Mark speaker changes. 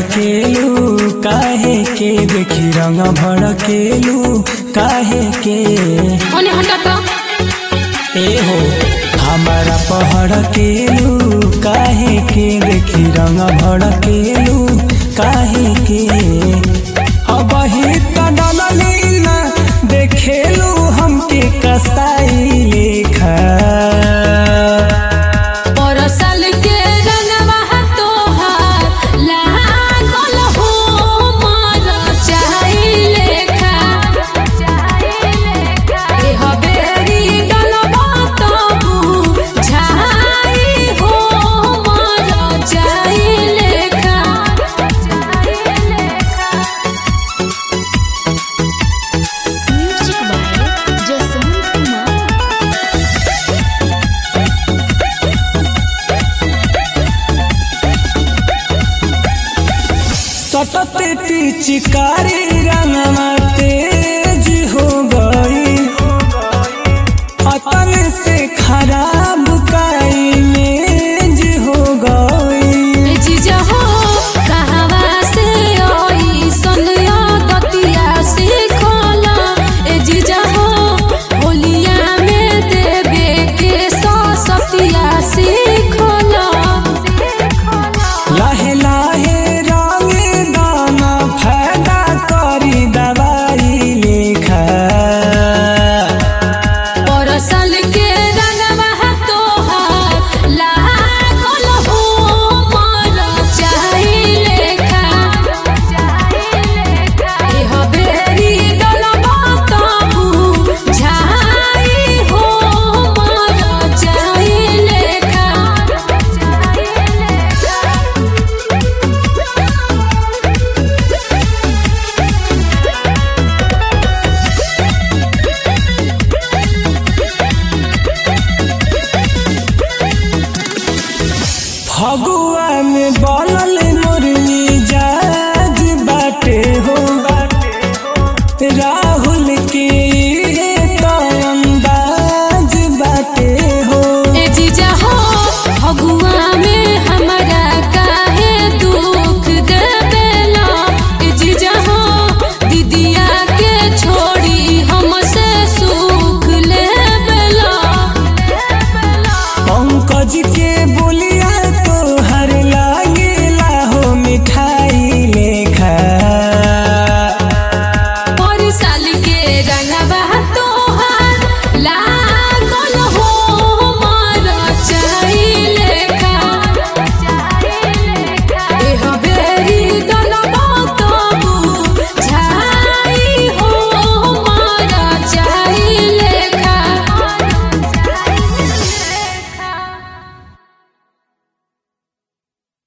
Speaker 1: भड़केलू काहे के देखी रंग भड़केलू काहे के
Speaker 2: ओने हटा तो
Speaker 1: ए हो हमारा पहड़केलू काहे के देखी रंग भड़केलू काहे के अब ही तडली ना देखेलू हमके कसाई लेखा
Speaker 2: परसल के रंगवा तोहार लागल हो मार चाहिले खा ए हबेरी डलबा तबु झाई हो मार चाहिले खा म्यूजिक बाय जसवंत कुमार
Speaker 1: सतत चिकारी रंगमा